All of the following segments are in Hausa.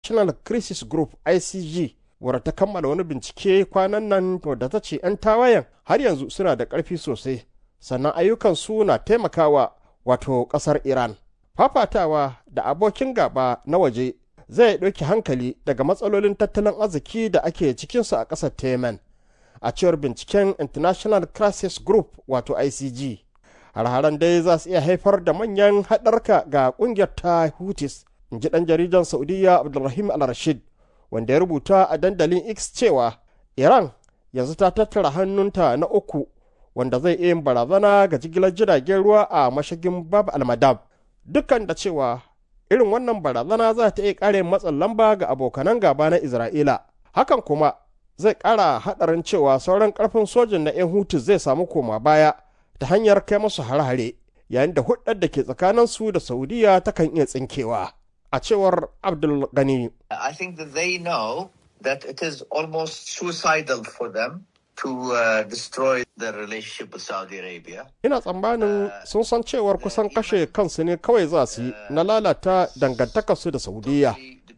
international crisis group icg wadda ta kammala wani bincike kwanan nan wadda ta ce 'yan tawayen har yanzu suna da ƙarfi sosai sannan ayyukansu na taimakawa wato ƙasar iran fafatawa da abokin gaba na waje zai ɗauki hankali daga matsalolin tattalin arziki da ake cikinsu a ƙasar temen a cewar binciken international crisis group wato icg har-haren dai za su iya haifar da manyan haɗarka ga ƙungiyar ta hutis in ji ɗan jaridan saudiya abdulrahim al-rashid wanda ya rubuta a dandalin x cewa iran yanzu ta tattara hannunta na uku wanda zai iya yin barazana ga jigilar jiragen ruwa a mashigin bab almadab dukkan da cewa irin wannan barazana za ta iya ƙare matsin lamba ga abokanan gaba na isra'ila hakan kuma zai ƙara haɗarin cewa sauran ƙarfin sojin na 'yan hutu zai samu koma baya ta hanyar kai musu hare-hare yayin da hudar da ke tsakaninsu da saudiya takan iya tsinkewa a cewar abdul gani I think that they know that it is almost suicidal for them to uh, destroy their relationship with Saudi Arabia. ina tsammanin sun san cewar kusan kashe kansu ne kawai za su yi na lalata dangantakarsu da saudiya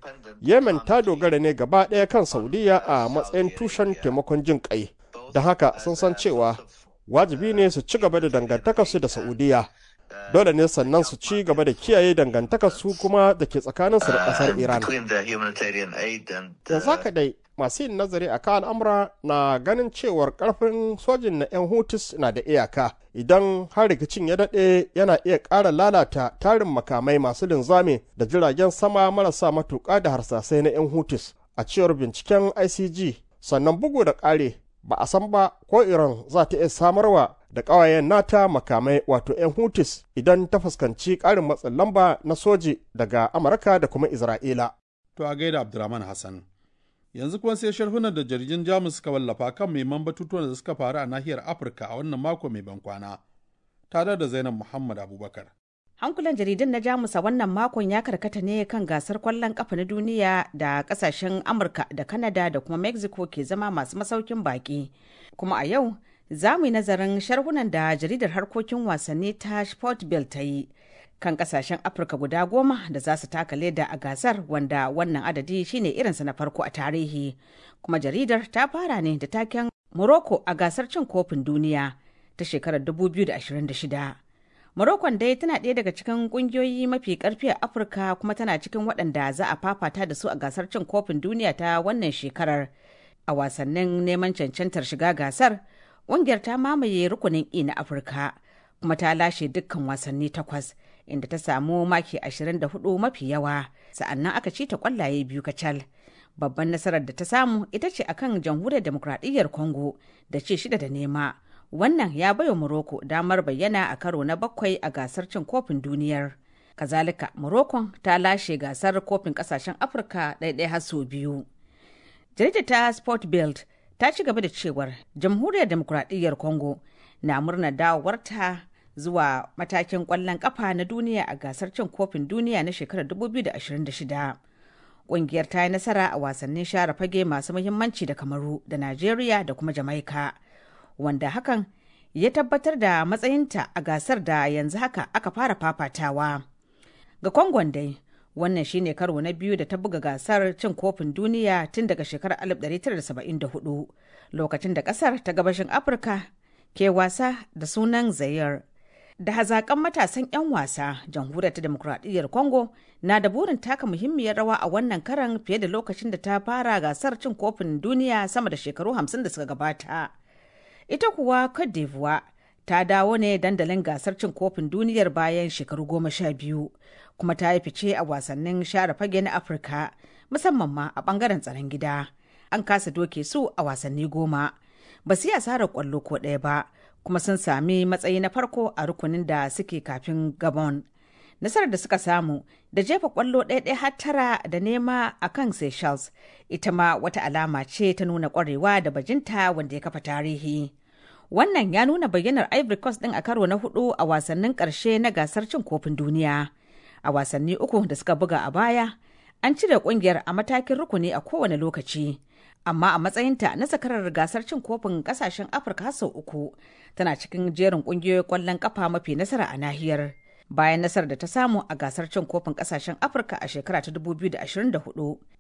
yemen ta dogara ne gaba ɗaya kan saudiya a matsayin tushen taimakon jin ƙai don haka sun san cewa wajibi ne su ci gaba da dangantakarsu da saudiya dole ne sannan su ci gaba da kiyaye dangantakarsu kuma da ke tsakaninsu da ƙasar iran Between the humanitarian aid and yanzu haka dai masu yin nazari a kan al'amura na ganin cewar karfin sojin na 'yan hutus na da iyaka idan har rikicin ya daɗe yana iya ƙara lalata tarin makamai masu linzami da jiragen sama marasa matuƙa da harsasai na 'yan hutus a cewar binciken icg sannan bugu da ƙare ba a san ba ko iran za ta iya samarwa da ƙawayen nata makamai wato 'yan hutus idan ta fuskanci ƙarin matsin lamba na soji daga amurka da kuma isra'ila To a gaida Abdurrahman Hassan. Yanzu kuma sai sharhunan da jaridun Jamus suka wallafa kan muhimman batutuwan da suka faru a nahiyar Afirka a wannan mako mai bankwana. Tare da Zainab Muhammad Abubakar. Hankulan jaridun na Jamus a wannan makon ya karkata ne kan gasar kwallon kafa na duniya da kasashen Amurka da Kanada da kuma Mexico ke zama masu masaukin baki. Kuma a yau za mu yi nazarin sharhunan da jaridar harkokin wasanni ta Sportbill ta yi kan kasashen Afirka guda goma da za su taka leda a gasar wanda wannan adadi shine irinsa na farko a tarihi. Kuma jaridar ta fara ne da taken Morocco a gasar cin kofin duniya ta shekarar 2026. Morocco dai tana ɗaya daga cikin ƙungiyoyi mafi ƙarfi a Afirka kuma tana cikin waɗanda za a fafata da su a gasar cin kofin duniya ta wannan shekarar. A wasannin neman cancantar shiga gasar, ƙungiyar ta mamaye rukunin E na Afirka kuma ta lashe dukkan wasanni takwas inda ta samu maki 24 mafi yawa sa'annan aka ci ta ƙwallaye biyu kacal. Babban nasarar da ta samu ita ce akan jamhuriyar demokradiyyar Congo da ce shida da nema. wannan ya baiwa Morocco damar bayyana a karo na bakwai a gasar cin kofin duniyar. Kazalika, Morocco ta lashe gasar kofin kasashen Afirka ɗaiɗai har sau biyu. Jaridar ta Sport Build ta ci gaba da cewar Jamhuriyar Demokuraɗiyyar Congo na murnar dawowarta zuwa matakin ƙwallon ƙafa na duniya a gasar cin kofin duniya na shekarar 2026. Ƙungiyar ta yi nasara a wasannin share fage masu muhimmanci da Kamaru da Najeriya da kuma Jamaika. wanda hakan ya tabbatar da matsayinta a gasar da yanzu haka aka fara fafatawa. Ga Kongon dai, wannan shine karo na biyu da ta buga gasar cin kofin duniya tun daga shekarar 1974 lokacin da kasar ta gabashin Afirka ke wasa da sunan Zayar. Da hazakan matasan 'yan wasa, jamhuriyar ta demokuraɗiyyar Congo na da burin taka muhimmiyar rawa a wannan karan fiye da lokacin da ta fara gasar cin kofin duniya sama da shekaru 50 da suka gabata. ita kuwa Cote d'Ivoire ta dawo ne dandalin gasar cin kofin duniyar bayan shekaru goma sha biyu kuma ta yi fice a wasannin share fage na afirka musamman ma a bangaren tsaron gida an kasa doke su a wasanni goma ba su yi asarar kwallo ko ɗaya ba kuma sun sami matsayi na farko a rukunin da suke kafin gabon nasarar da suka samu da jefa kwallo ɗaya har tara da nema a kan seychelles ita ma wata alama ce ta nuna kwarewa da bajinta wanda ya kafa tarihi wannan ya nuna bayyanar ivory coast ɗin a karo na hudu a wasannin ƙarshe na gasar cin kofin duniya a wasanni uku da suka buga a baya an cire ƙungiyar a matakin rukuni a kowane lokaci amma a matsayinta na sakarar gasar cin kofin ƙasashen afirka sau uku tana cikin jerin ƙungiyoyin ƙwallon ƙafa mafi nasara a nahiyar bayan nasarar da ta samu a gasar cin kofin kasashen afirka a shekara ta 2024